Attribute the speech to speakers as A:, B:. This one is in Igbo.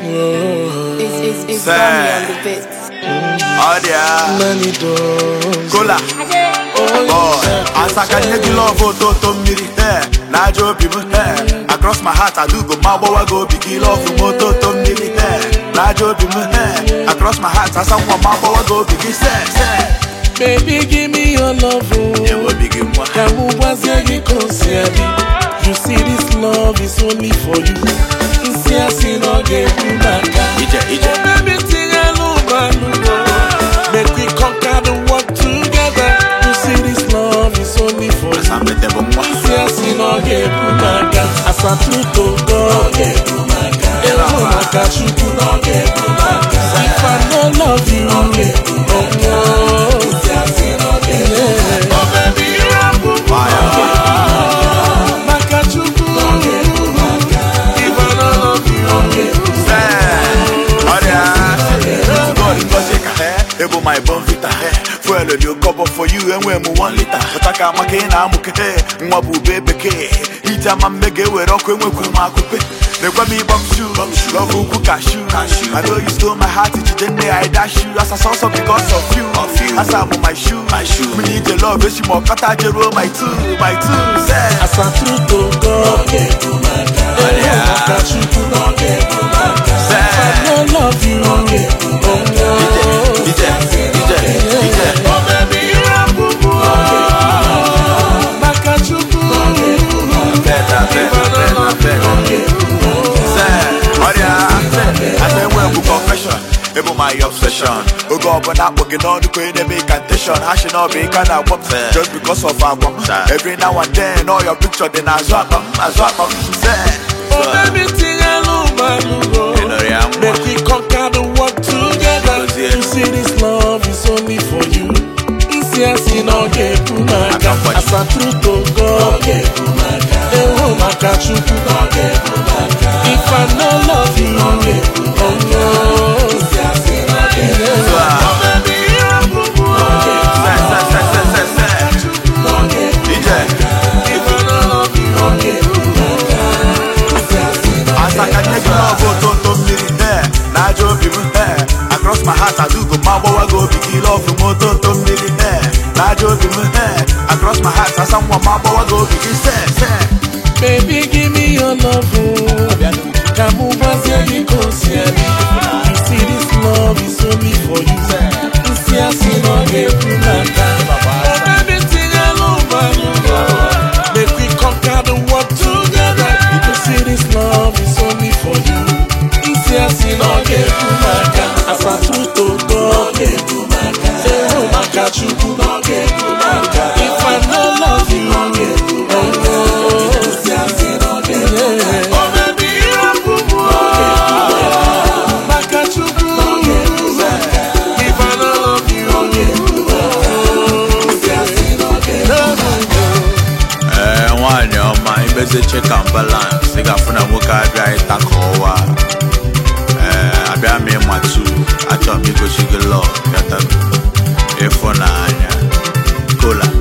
A: It's, it's, it's
B: Say.
A: Sammy on the beat.
B: Oh yeah,
C: Many doors.
B: Kola. Boy, asaka nye gị love ototo mmiri eh, na aja obi m eh, across my heart adugo ma gbawa gị obi gị love m ototo mmiri eh, na aja obi m eh, across my heart asa nwa ma gbawa gị obi gị se se
C: Baby, give me your love. Oh.
B: ewe obi gị nwa
C: Ka mụ gwazie gị ka o si adị. You see this love is only for you. Nsị asị na ọ ga-ekwu n'aka.
B: ije ije
C: Baby, tinye n'ụgbọala. Make we conquer the world together. You see this love is only for you.
B: asa mbete bụ nwa
C: Nsị asị na ọ ga-ekwu n'aka. Asatruto go. Ọ ga-ekwu n'aka. Ịhụ maka Chukwu na ọ ga-ekwu n'aka. If I no love you, ọ ga-ekwu n'aka. Nsị asị na ọ ga-ekwu n'aka. Oh baby, you are boo boo.
B: Fire.
C: Maka Chukwu, ọ ga-ekwu n'aka. If I no love you, ọ ga-ekwu
B: se ọrịa God ngozi ka he ebu my bon vita he fuel dị oke for you enwe m 1 lita pụta ka maka ị na-amụke he nwa bụ ube bekee ije ama mme ga-ewere ọkụ enwekwuru m akụpe na-ekwe m ịgba m shu lọvụ ukwu kashu I know you stole my heart ijide nne I dash you as a sauce because of you asa mụ my shoe mmiri ije love echi ma ọkọta jeruo my two my two say
C: Asatruto go. Ọ ga-ekwu n'aka. Ịhụ maka Chukwu na ọ ga-ekwu n'aka.
B: say
C: I no love you, ọ ga-ekwu n'aka.
B: ije ije ije
C: Oh baby, you are boo boo. Maka Chukwu, ọ ga-ekwu n'aka.
B: better better better better ọrịa asa enwe bụ confession ịbụ my obsession oge ọbụla akpọ gị n'ọnụ ka onye na-eme incantation ha shi na ọbụ ịka na-agwọ m just because of agwa m every now and then all your picture dị n'azụ akpa m azụ akpa m se
C: Oh baby, tinye n'ụgbọala.
B: ịnọrọ ya nwa
C: Make we conquer the world together.
B: Gozie.
C: You see this love is only for you. Nsị asị na ọ ga-ekwu n'aka.
B: Aka mgbaji.
C: Asatruto go. Ọ ga-ekwu n'aka. Ịhụ maka Chukwu na ọ ga-ekwu n'aka. If I no love you, ọ ga-ekwu n'aka. Nsị asị na ọ ga-ekwu n'aka. Oh baby, you are boo boo. Ọ ga-ekwu
B: se se se se se se
C: na ọ ga-ekwu
B: ije
C: If I no love you, ọ ga-ekwu n'aka. Nsị asị na ọ
B: asa ka nye gị lọbụ ototo mmiri eh, na aja obi m eh, across my heart adugo ma gbawa gị obi gị lọvụ m ototo mmiri eh, na aja obi m eh, across my heart asa nwa ma gbawa gị obi gị se se
C: Baby, give me your love. oh. Ka mụ gwazie gị ka o si adị. You see this love is only for you. Nsị asị na ọ ga-ekwu n'aka. Oh baby, tinye n'ụgbọala. Make we conquer the world together. You see this love is only for you. Nsị asị na ọ ga-ekwu n'aka. Asatruto go. Ọ ga-ekwu n'aka. Ịhụ maka Chukwu na ọ ga-ekwu n'aka. If I no love you, ọ ga-ekwu n'aka. Nsị asị na ọ ga-ekwu n'aka. Oh baby, you are boo boo. Ọ ga-ekwu n'aka. Maka Chukwu na ọ ga-ekwu n'aka. If I no love you, ọ ga-ekwu n'aka. Nsị asị na ọ ga-ekwu n'aka.
B: ee nwaanyị ọma imezi check and balance ị ga-afụ na nwoke abịa ịta ka ọwa ee abịa m ịmatu achọrọ m igosi gị lọ ịfụnanya kola